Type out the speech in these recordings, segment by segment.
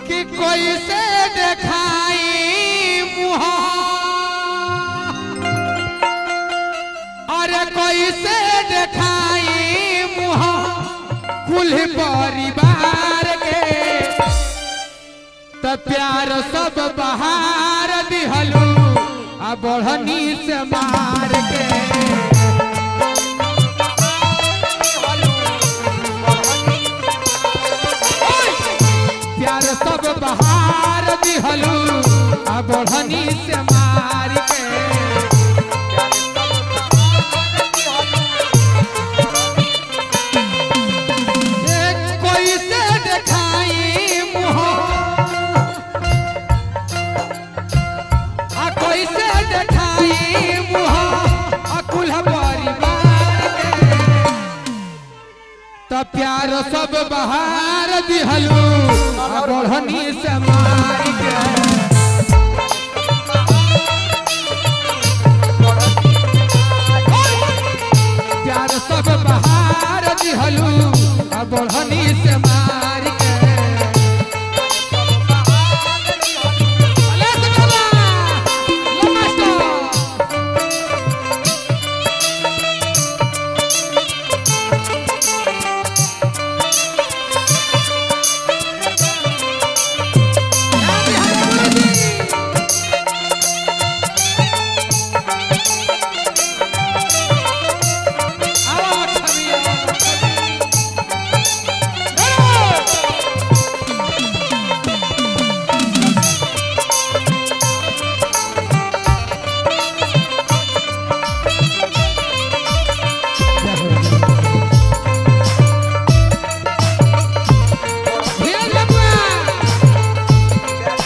कि कोई से देखाई मुहा अरे कोई से देखाई मुहा कुल परिवार के त प्यार सब बहार दिहलू आ बढ़नी से मार के प्यार सब बहार दिहलू आ बढ़नी से मार के एक कोई से देखाई मुँह आ कोई से देखाई मुँह आ कुल परिवार के त प्यार सब बहार दिहलू आ बढ़नी से मार के प्यार सब बहार दिहलू आ बढ़नी से मार के अले सुनला, लो मास्टर। धीरज बबुआ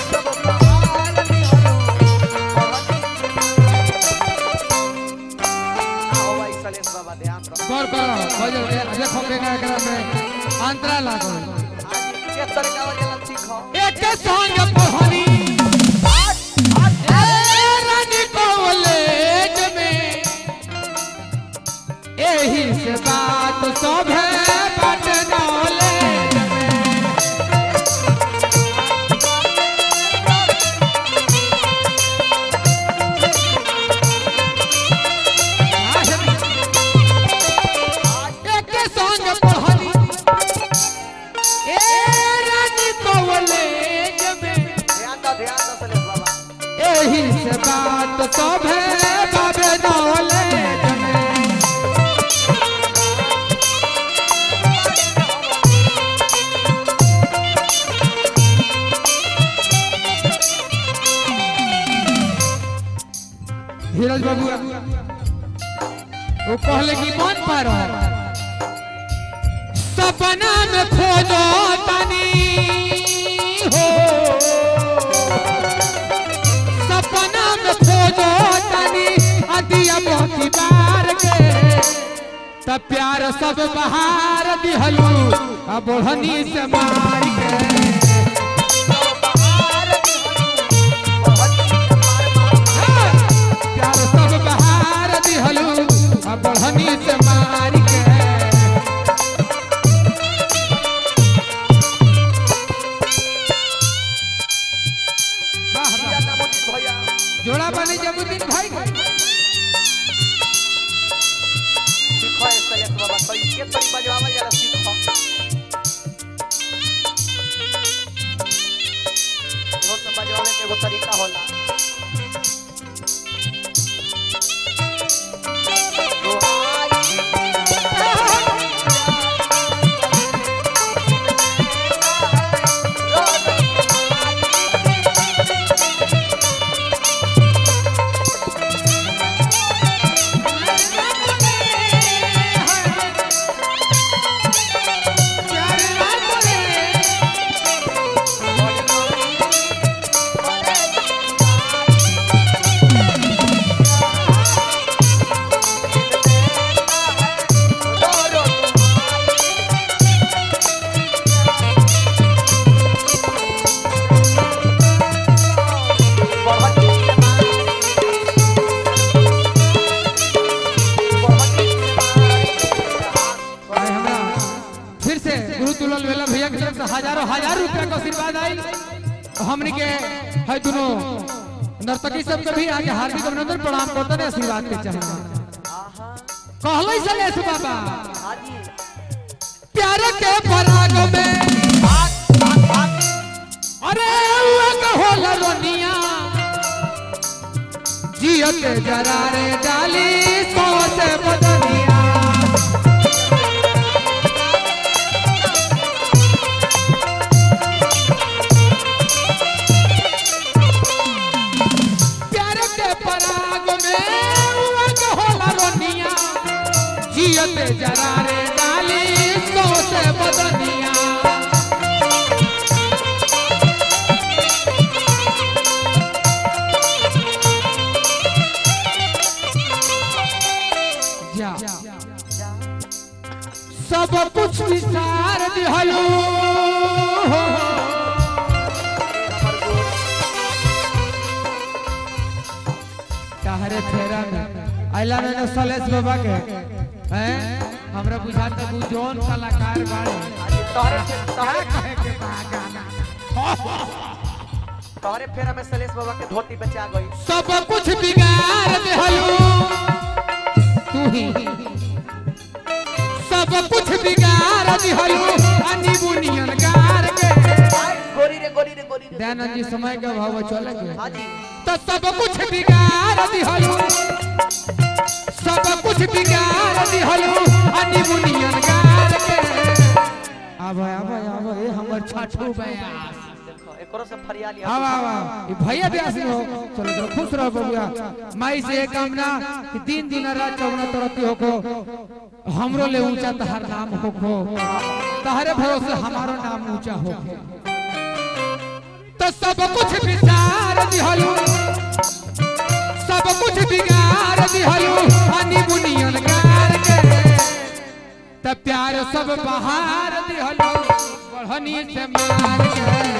बाबा ध्यान रख गौर करो भजन के देखो के एकरा में अंतरा लागो के तरीका वाला सीखो एक संग पहनी ए रानी कॉलेज में एही से बात सब है बट नॉलेज में एक संग पहनी ए रानी कॉलेज में ध्यान दो ध्यान दो सलेश बाबा एही से बात सब है बाबे नॉलेज में धीरज बाबू वो कहले कि मन पर सपना में खोजो तनी हो सपना में खोजो तनी अदिया मोती बार के त प्यार सब बहार दिहलू आ बढ़नी से मार के प्यार सब बहार दिहलू आ बढ़नी से मार के वाह वाह भैया जोड़ा बने जमुद्दीन भाई के। सीखो है सलेश बाबा कैसे तरी बजवावल जरा सीखो ढोल में बजवावे के एगो तरीका होला प्यार ना करे हमने के है दोनों नर्तकी सब के भी आगे हार्दिक अभिनंदन प्रणाम करते हैं आशीर्वाद के चाहे आहा कहले सलेश बाबा हाजी प्यार के पराग में भाग भाग भाग अरे उआ कहोल रोनिया जियो के जरा रे डाली सौ से बदनिया प्यार के पराग में उआ कहोल रोनिया जियो के जरा रे डाली सौ से बदनिया जा सब कुछ विसार दिहलू हमर गोर कहरे फेरा में आइला मैंने सलेश बाबा के हैं हमरा बुझाता तू जोन कलाकार बाड़े हाजी तोहरे फे- तोहरे कहे के बा गाना तोहरे फेरा में सलेश बाबा के धोती बचा गई सब कुछ बिगाड़ दिहलू तू ही सब कुछ बिगाड़ दिहलू अनि बुनियन गार के आय, गोरी रे गोरी रे गोरी रे दयानंद जी समय का भाव चले गए हाजी तो सब कुछ बिगाड़ दिहलू सब कुछ बिगाड़ दिहलू अनि बुनियन गार के आबे आबे आबे ए हमर छाठू बयास देखो एकरो से फरियाली आवा आवा ये भैया ब्यास हो चलो चलो खुश रहो बबुआ माई से एक कामना कि दिन दिन रात चौगना तरती होको हमरो ले ऊंचा तहर नाम होको तहरे भरोसे हमारो नाम ऊंचा होको तो सब कुछ विचार दिहलू सब कुछ बिगाड़ दिहलू हनी बुनियन गार के त प्यार सब बहार दिहलू बढ़नी से मार के